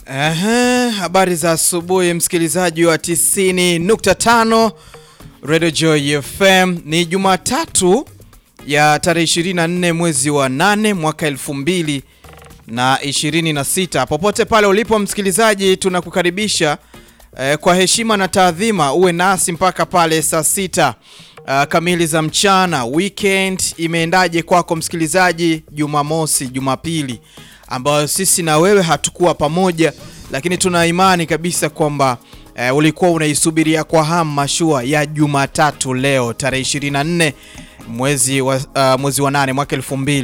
Ehe, habari za asubuhi msikilizaji wa 90.5 Radio Joy FM. Ni Jumatatu ya tarehe 24 mwezi wa 8 mwaka 2026. Popote pale ulipo msikilizaji, tunakukaribisha eh, kwa heshima na taadhima uwe nasi mpaka pale saa sita uh, kamili za mchana. Weekend imeendaje kwako msikilizaji? Jumamosi, Jumapili ambayo sisi na wewe hatukuwa pamoja, lakini tuna imani kabisa kwamba eh, ulikuwa unaisubiria kwa hamu mashua ya Jumatatu leo tarehe 24 mwezi wa, uh, mwezi wa 8 mwaka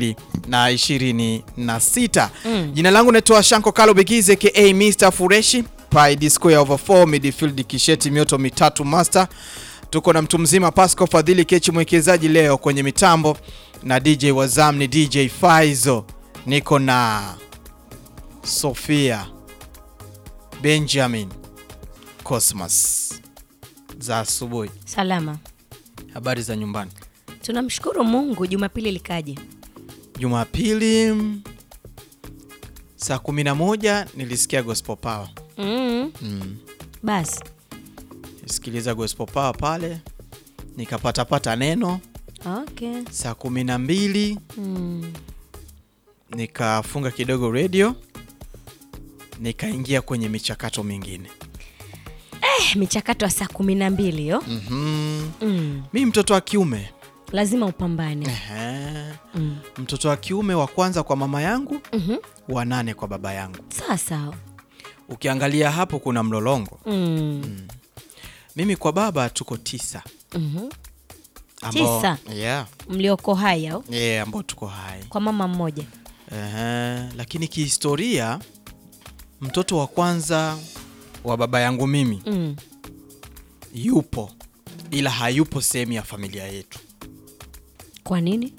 2026. Mm. Jina langu naitwa Shanko Kalo Bigize ka Mr Fureshi Pi square over 4 midfield kisheti mioto mitatu master. Tuko na mtu mzima Pasco Fadhili Kechi mwekezaji leo kwenye mitambo na DJ Wazam ni DJ Faizo. Niko na Sofia Benjamin Cosmas. Za asubuhi, Salama, habari za nyumbani? tunamshukuru Mungu. Jumapili likaje? Jumapili mm, saa 11 nilisikia gospel power. mm. Mm. Basi Nisikiliza gospel power pale nikapatapata neno okay. saa 12 mm. nikafunga kidogo radio nikaingia kwenye michakato mingine. Eh, michakato ya saa kumi na mbili yo Mhm. mm. Mi mtoto wa kiume lazima upambane Ehe. mm. mtoto wa kiume wa kwanza kwa mama yangu, Mhm. wa nane kwa baba yangu. sawa sawa Ukiangalia hapo kuna mlolongo. mm. Mimi kwa baba tuko tisa Mhm. ambao, Tisa? yeah, mlioko hai au yeah, ambao tuko hai kwa mama mmoja Ehe, lakini kihistoria mtoto wa kwanza wa baba yangu mimi mm. yupo, ila hayupo sehemu ya familia yetu. kwa nini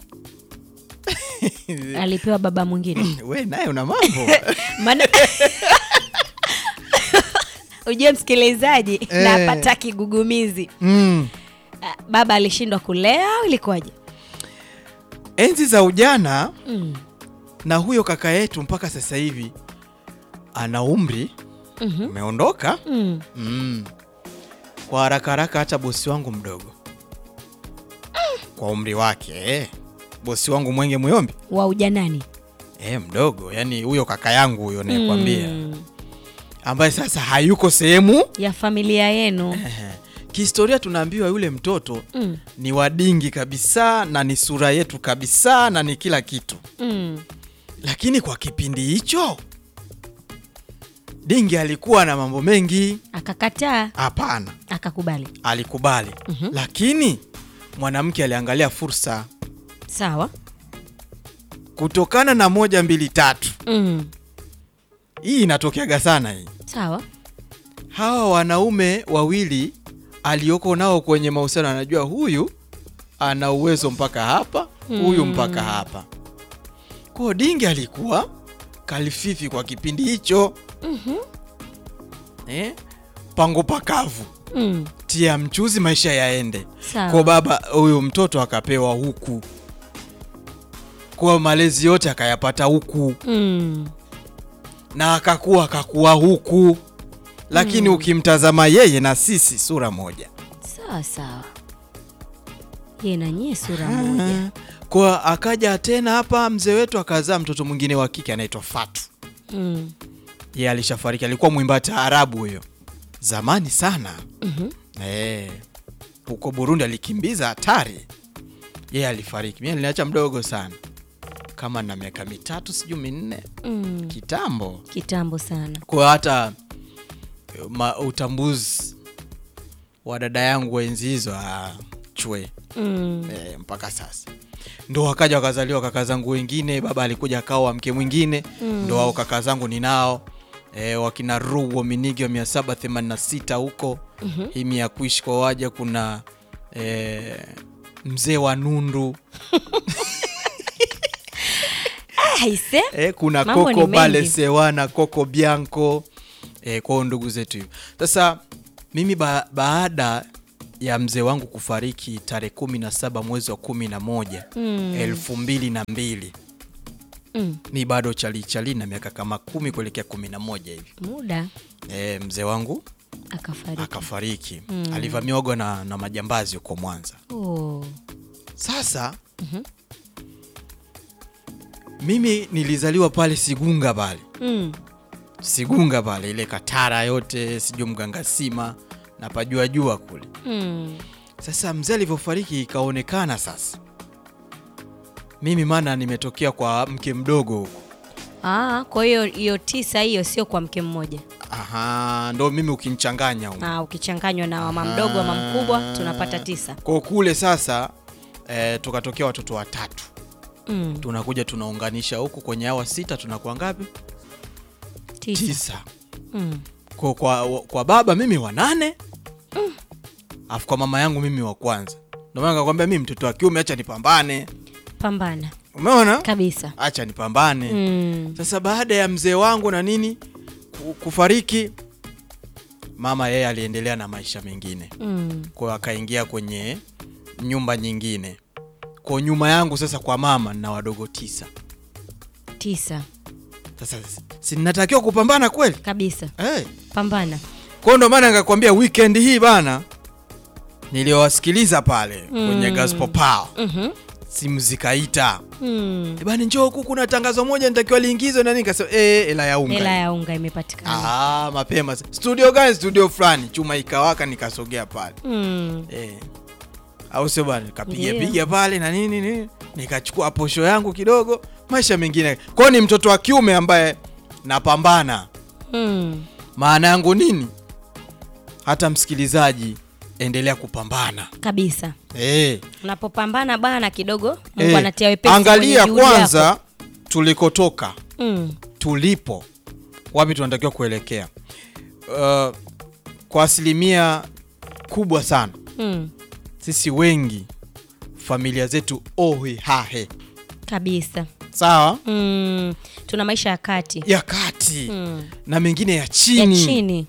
alipewa baba mwingine We naye una mambo maana ujue msikilizaji Eh. napata kigugumizi mm. Ah, baba alishindwa kulea au ilikuwaje Enzi za ujana mm. na huyo kaka yetu mpaka sasa hivi ana umri Mhm. umeondoka. mm. mm. Kwa haraka haraka, hata bosi wangu mdogo kwa umri wake eh. Bosi wangu Mwenge Muyombi wa ujanani eh, mdogo, yani huyo kaka yangu huyo nayekwambia Mm. ambaye sasa hayuko sehemu ya familia yenu Ehe. Kihistoria tunaambiwa yule mtoto mm. ni wadingi kabisa na ni sura yetu kabisa na ni kila kitu, Mm. lakini kwa kipindi hicho dingi alikuwa na mambo mengi. akakataa Hapana, akakubali alikubali Mhm. lakini mwanamke aliangalia fursa sawa kutokana na moja mbili tatu. mm. Hii inatokeaga sana hii. sawa Hawa wanaume wawili alioko nao kwenye mahusiano, anajua huyu ana uwezo mpaka hapa, huyu Mm. mpaka hapa. Kwa dingi alikuwa kalififi kwa kipindi hicho Mhm. eh? Pango pakavu, mm. tia mchuzi, maisha yaende. sawa Kwa baba huyu mtoto akapewa huku, kwa malezi yote akayapata huku mm. na akakuwa akakuwa huku, lakini ukimtazama yeye na sisi sura moja. sawa sawa ye na nyie sura moja Kwa akaja tena hapa mzee wetu akazaa mtoto mwingine wa kike anaitwa Fatu. mm. Yeye alishafariki, alikuwa mwimba taarabu huyo zamani sana. Mhm. Eh, huko Burundi alikimbiza hatari. Yeye alifariki, mimi aliniacha mdogo sana, kama na miaka mitatu sijui minne, Mm. kitambo. kitambo sana Kwa hata eh, ma, utambuzi wa dada yangu wa enzi hizo ah, chwe mm. e, mpaka sasa ndo wakaja wakazaliwa kaka zangu wengine, baba alikuja akaoa mke mwingine Mm. ndo wao kaka zangu ninao e, wakina Ruo Minigi wa 786 huko Mhm. himi ya kuishi kwa waja, kuna e, mzee wa Nundu Ah, ise e, kuna Mambo ni Koko mengi. Bale Sewana, Koko Bianco e, kwao ndugu zetu hivyo. Sasa mimi ba, baada ya mzee wangu kufariki tarehe kumi na saba mwezi wa kumi na moja Mm. elfu mbili na mbili Mm. ni bado chalichali na miaka kama kumi kuelekea kumi na moja hivi Muda e, mzee wangu akafariki. akafariki alivamiwa na, na majambazi huko Mwanza. Oh. Sasa mimi nilizaliwa pale Sigunga pale Mm. Sigunga pale ile Katara yote sijui Mgangasima na pajua jua kule. Mm. Sasa mzee alivyofariki ikaonekana sasa mimi maana nimetokea kwa mke mdogo huko. Ah, kwa hiyo hiyo tisa hiyo sio kwa mke mmoja. Aha, ndo mimi ukinichanganya huko. Ah, ukichanganywa na mama mdogo mama mkubwa tunapata tisa. Kwa kule sasa eh, tukatokea watoto watatu Mm. tunakuja tunaunganisha huku kwenye hawa sita tunakuwa ngapi? Tisa. Tisa. Mm. Kwa, kwa, kwa baba mimi wa nane alafu kwa mama yangu mimi wa kwanza. Ndio maana nikakwambia mimi mtoto wa kiume, acha nipambane. Pambana Umeona, kabisa. acha nipambane. Mm. Sasa baada ya mzee wangu na nini ku- kufariki, mama yeye aliendelea na maisha mengine, Mm. kwa hiyo akaingia kwenye nyumba nyingine. Kwa nyuma yangu sasa, kwa mama na wadogo tisa. Tisa Sasa si ninatakiwa kupambana kweli kabisa. hey. Pambana. Kwa ndo maana nikakwambia weekend hii bana, niliwasikiliza pale kwenye gospel power, Mhm. simu zikaita Mm. "Eh bana, njoo huku, kuna tangazo moja nitakiwa liingizwe na nini. Nikasema eh, hela ya unga Hela ya unga imepatikana. Ah, mapema. Studio gani? Studio fulani. Chuma ikawaka nikasogea pale. Mm. Eh. Au sio bwana? Nikapiga Ndio. piga pale na nini nini. Nikachukua posho yangu kidogo, maisha mengine. Kwa hiyo ni mtoto wa kiume ambaye napambana. Mm. Maana yangu nini? Hata msikilizaji endelea kupambana. Kabisa. Eh. Unapopambana bana kidogo Mungu Eh. anatia wepesi Angalia kwenye juhudi kwanza yako. tulikotoka. Mm. tulipo wapi tunatakiwa kuelekea. Uh, kwa asilimia kubwa sana Mm. sisi wengi familia zetu ohi hahe Kabisa. sawa Mm. Tuna maisha ya kati. ya kati Mm. na mengine ya Ya chini, chini.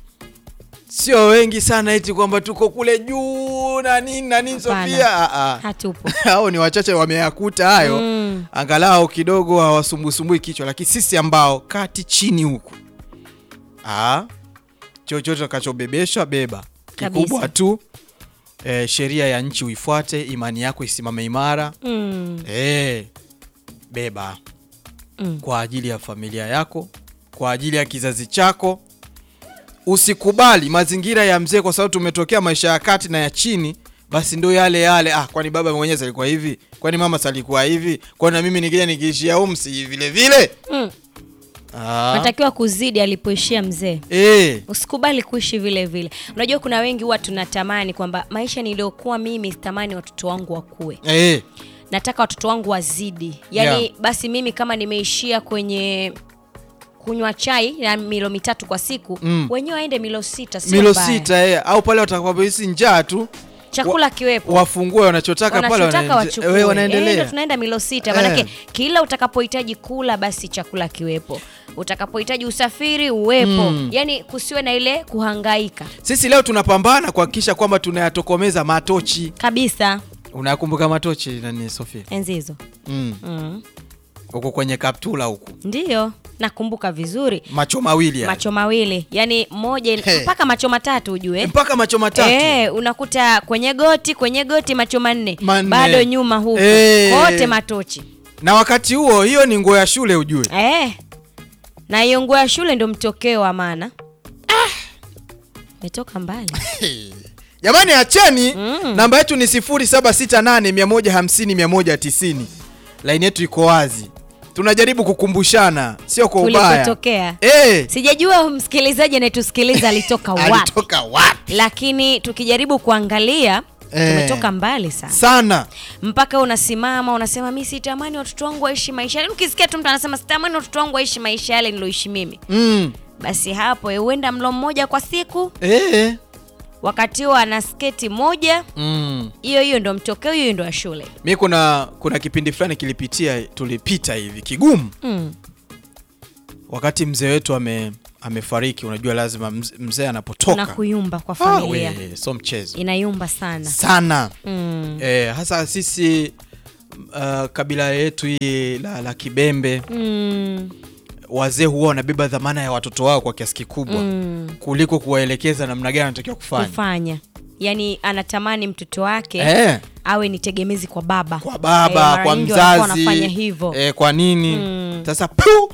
sio wengi sana eti kwamba tuko kule juu na nini na nini Hapana. Sofia. Ah, ah. Hatupo. hao ni wachache wameyakuta hayo Mm. angalau kidogo hawasumbusumbui kichwa, lakini sisi ambao kati chini huku ah, chochote utakachobebeshwa beba, Kabisa. kikubwa tu eh, sheria ya nchi uifuate, imani yako isimame imara Mm. eh, beba Mm. kwa ajili ya familia yako, kwa ajili ya kizazi chako. Usikubali mazingira ya mzee, kwa sababu tumetokea maisha ya kati na ya chini, basi ndo yale yale. Ah, kwani baba mwenyewe alikuwa hivi? Kwani mama alikuwa hivi? Kwani na mimi nikija nikiishia umsi vile vile? Mm. Ah, Unatakiwa kuzidi alipoishia mzee. eh, Usikubali kuishi vile vile. Unajua kuna wengi huwa tunatamani kwamba maisha niliyokuwa mimi sitamani watoto wangu wakue. eh, Nataka watoto wangu wazidi. Yaani Yeah. basi mimi kama nimeishia kwenye kunywa chai ya milo mitatu kwa siku, Mm. wenyewe waende milo sita sio milo mbaya. sita eh, au pale watakapohisi njaa tu Chakula kiwepo. wafungue wanachotaka pale, wanachotaka wanaende- wachukue. eh, Eh, ndio wanaendelea. tunaenda milo sita Eh. manake kila utakapohitaji kula basi chakula kiwepo, utakapohitaji usafiri uwepo, yani kusiwe na ile kuhangaika Sisi leo tunapambana kuhakikisha kwamba tunayatokomeza matochi. kabisa. Unakumbuka matochi nani Sofia? Enzi hizo Mm. mm. Huko kwenye kaptula huku Ndiyo, nakumbuka vizuri, macho mawili yale. macho mawili yani moja Hey. mpaka macho matatu ujue mpaka macho matatu Eh, unakuta kwenye goti kwenye goti macho manne, Manne. bado nyuma huko Eh. kote matochi na wakati huo hiyo ni nguo ya shule ujue. Eh, na hiyo nguo ya shule ndo mtokeo wa maana. Metoka mbali. Jamani acheni Mm. namba yetu ni 0768 150 190. Laini yetu iko wazi, tunajaribu kukumbushana, sio kwa ubaya. Tulikotokea. Eh, Sijajua msikilizaji anayetusikiliza alitoka wapi, alitoka wapi lakini tukijaribu kuangalia Eh. tumetoka mbali sana, sana? mpaka unasimama unasema mi sitamani watoto wangu waishi maisha yale. Ukisikia tu mtu anasema sitamani watoto wangu waishi maisha yale niloishi mimi, Mm. basi hapo eh, huenda mlo mmoja kwa siku, Eh. wakati huo ana sketi moja, Mm. hiyo hiyo ndo mtokeo, hiyo hiyo ndo ya shule. Mi kuna kuna kipindi fulani kilipitia tulipita hivi kigumu Mm. wakati mzee wetu ame amefariki. Unajua lazima mz- mzee anapotoka na kuyumba kwa Ah, familia we, so mchezo inayumba sana sana mm. eh, hasa sisi uh, kabila yetu hii la, la Kibembe Mm, wazee huwa wanabeba dhamana ya watoto wao kwa kiasi kikubwa mm, kuliko kuwaelekeza namna gani anatakiwa kufanya kufanya yaani anatamani mtoto wake eh, awe ni tegemezi kwa baba kwa Eh, baba mara kwa nyingi wanakuwa mzazi wanafanya hivyo eh, kwa nini Mm. sasa pu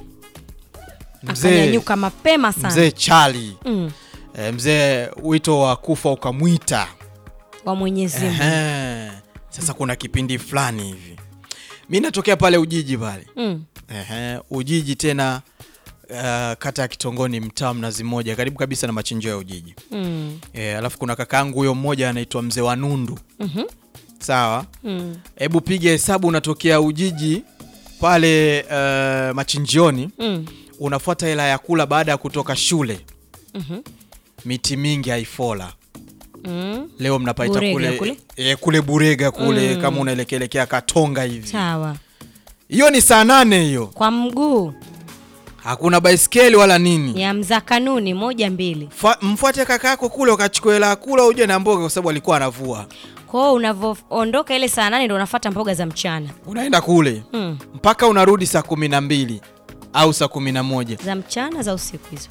mzee akanyanyuka mapema sana mzee Chali mm, eh, mzee wito wa kufa ukamwita wa Mwenyezi Mungu Ehe. Sasa kuna kipindi fulani hivi mi natokea pale Ujiji pale mm, Ehe, Ujiji tena uh, kata ya Kitongoni mtaa Mnazi Mmoja karibu kabisa na machinjio ya Ujiji mm, e, alafu kuna kakaangu huyo mmoja anaitwa mzee wa Nundu mhm, sawa mm, hebu piga hesabu unatokea Ujiji pale uh, machinjioni mm, unafuata hela ya kula baada ya kutoka shule mhm, miti mingi haifola mm. leo mnapaita Burega kule kule? E, kule Burega kule Mm. kama unaelekelekea Katonga hivi sawa hiyo ni saa nane hiyo kwa mguu hakuna baiskeli wala nini ya mza kanuni moja mbili Fa, mfuate kaka yako kule ukachukua hela ya kula uje na mboga kwa sababu alikuwa anavua kwao unavyoondoka ile saa nane ndo unafata mboga za mchana unaenda kule mm. mpaka unarudi saa kumi na mbili au saa kumi na moja za mchana za usiku hizo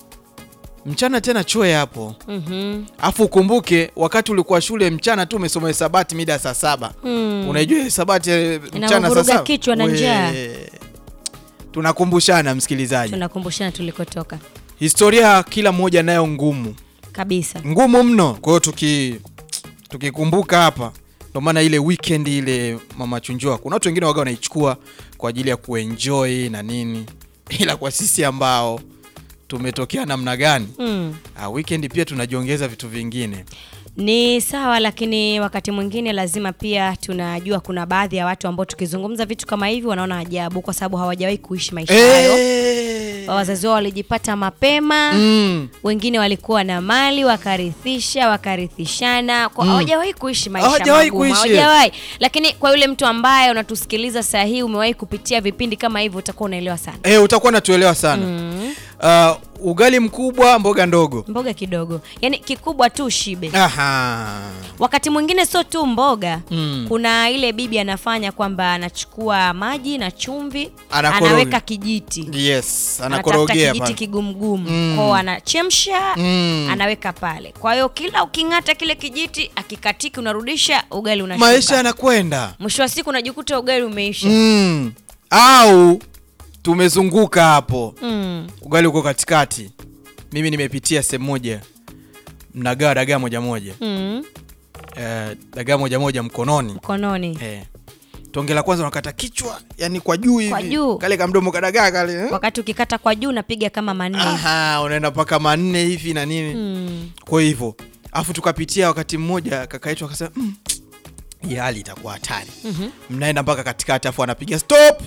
mchana tena chwe hapo Mhm. afu ukumbuke wakati ulikuwa shule mchana tu umesoma hesabati mida ya saa saba Mm. unaijua hesabati eh, mchana saa Inavuruga saba kichwa na We- njaa. tunakumbushana msikilizaji tunakumbushana tulikotoka historia kila mmoja nayo ngumu kabisa ngumu mno kwa hiyo tuki tukikumbuka hapa ndio maana ile weekend ile mama chunjua kuna watu wengine waga wanaichukua kwa ajili ya kuenjoy na nini ila kwa sisi ambao tumetokea namna gani mm. ah, weekend pia tunajiongeza vitu vingine ni sawa lakini wakati mwingine lazima pia tunajua kuna baadhi ya watu ambao tukizungumza vitu kama hivi wanaona ajabu kwa sababu hawajawahi kuishi maisha hayo Eh. wazazi wao walijipata mapema Mm. wengine walikuwa na mali wakarithisha wakarithishana kwa Mm. hawajawahi kuishi maisha Hawajawahi magumu, kuishi. hawajawahi lakini kwa yule mtu ambaye unatusikiliza saa hii umewahi kupitia vipindi kama hivyo utakuwa unaelewa sana Eh, utakuwa natuelewa sana mm. uh, ugali mkubwa mboga ndogo mboga kidogo yaani kikubwa tu shibe Aha. wakati mwingine sio tu mboga Mm. kuna ile bibi anafanya kwamba anachukua maji na chumvi Anakoroga. anaweka kijiti yes anatafuta anakorogea kijiti pale. kigumgumu Mm. kwao anachemsha Mm. anaweka pale kwa hiyo kila uking'ata kile kijiti akikatiki unarudisha ugali unashuka maisha yanakwenda mwisho wa siku unajikuta ugali umeisha mm. au tumezunguka hapo Mm. ugali uko katikati mimi nimepitia sehemu moja mnagawa dagaa moja moja Mm. eh, dagaa moja moja mkononi mkononi eh. tonge la kwanza unakata kichwa yani kwa juu hivi Kwa juu. kale kamdomo kadagaa kale eh? wakati ukikata kwa juu unapiga kama manne Aha, unaenda mpaka manne hivi na nini mm. kwa hivyo afu tukapitia wakati mmoja kaka yetu akasema mm, hii hali itakuwa hatari Mhm. mnaenda mpaka katikati afu anapiga stop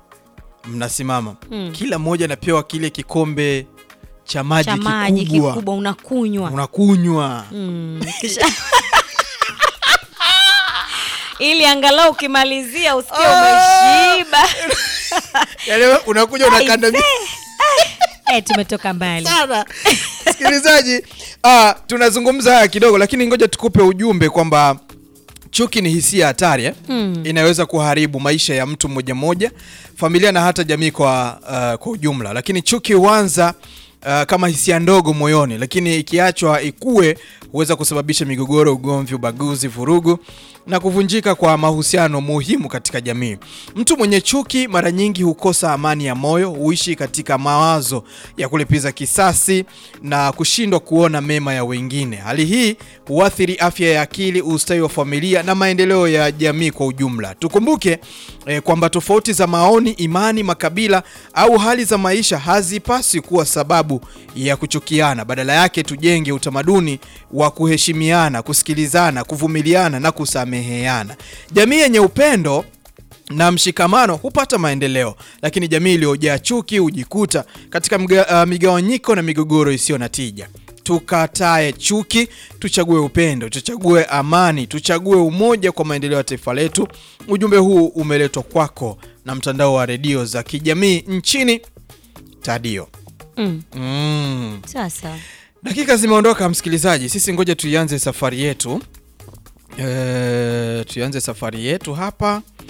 mnasimama Mm. kila mmoja anapewa kile kikombe cha maji cha maji kikubwa kikubwa unakunywa unakunywa Mm. Kisha- ili angalau ukimalizia usikie umeshiba Yaani wewe unakuja unakanda Aise. Eh, tumetoka mbali sana msikilizaji ah, tunazungumza haya kidogo lakini ngoja tukupe ujumbe kwamba chuki ni hisia hatari eh? Mm. inaweza kuharibu maisha ya mtu mmoja mmoja familia na hata jamii kwa, uh, kwa ujumla lakini chuki huanza uh, kama hisia ndogo moyoni lakini ikiachwa ikue huweza kusababisha migogoro ugomvi ubaguzi vurugu na kuvunjika kwa mahusiano muhimu katika jamii mtu mwenye chuki mara nyingi hukosa amani ya moyo huishi katika mawazo ya kulipiza kisasi na kushindwa kuona mema ya wengine hali hii huathiri afya ya akili ustawi wa familia na maendeleo ya jamii kwa ujumla tukumbuke eh, kwamba tofauti za maoni imani makabila au hali za maisha hazipaswi kuwa sababu ya kuchukiana badala yake tujenge utamaduni wa kuheshimiana kusikilizana kuvumiliana na kusameheana jamii yenye upendo na mshikamano hupata maendeleo lakini jamii iliyojaa chuki hujikuta katika mga, uh, migawanyiko na migogoro isiyo na tija tukatae chuki tuchague upendo tuchague amani tuchague umoja kwa maendeleo ya taifa letu ujumbe huu umeletwa kwako na mtandao wa redio za kijamii nchini tadio mm. mm. sasa dakika zimeondoka msikilizaji sisi ngoja tuianze safari yetu e, tuianze safari yetu hapa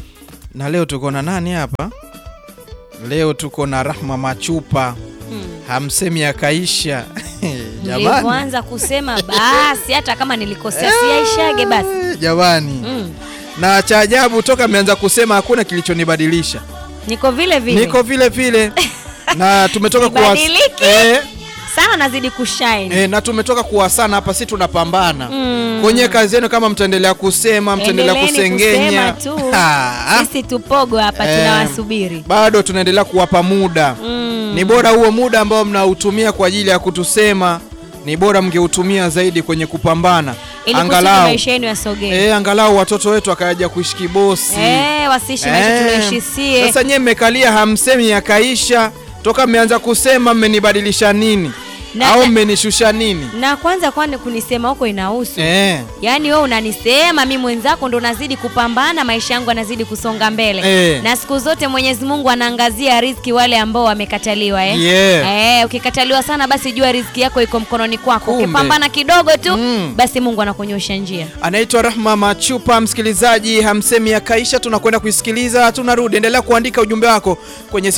Na leo tuko na nani hapa? Leo tuko na Rahma Machupa. Hmm. Hamsemi akaisha. Jamani. Nilivyoanza kusema basi, hata kama nilikosea siaishage basi. Jamani. Mm. Na cha ajabu toka ameanza kusema hakuna kilichonibadilisha. Niko vile vile Niko vile vile. na tumetoka kuwa Sibadiliki. eh, sana, nazidi kushine eh, na tumetoka kuwasana hapa, si tunapambana Mm. kwenye kazi yenu. Kama mtaendelea kusema, mtaendelea Endeleeni kusengenya, kusema tu. Ah, Sisi tupogo hapa Eh, tunawasubiri. bado tunaendelea kuwapa muda Mm. ni bora huo muda ambao mnautumia kwa ajili ya kutusema, ni bora mngeutumia zaidi kwenye kupambana, Ili kusudi angalau maisha yenu yasogee. eh, angalau watoto wetu wakaja kuishi kibosi Eh, wasiishi maisha Eh, tunaishi sie. Sasa nyewe mmekalia hamsemi yakaisha, toka mmeanza kusema mmenibadilisha nini Na- au na- mmenishusha nini? na kwanza kwani kunisema huko inahusu Eh, yaani wewe unanisema mi mwenzako ndo nazidi kupambana maisha yangu yanazidi kusonga mbele Eh. na siku zote mwenyezi mungu anaangazia riziki wale ambao wamekataliwa eh? Yeah. Eh, ukikataliwa sana basi jua riziki yako iko mkononi kwako Kumbe. ukipambana kidogo tu Mm. basi mungu anakunyosha njia anaitwa Rahma Machupa. Msikilizaji, hamsemi yakaisha, tunakwenda kuisikiliza, tunarudi. Endelea kuandika ujumbe wako kwenye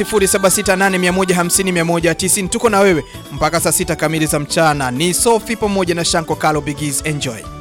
0768150190. Tuko na wewe mpaka saa sita kamili za mchana. Ni Sofi pamoja na Shanko Kalo Bigis. Enjoy.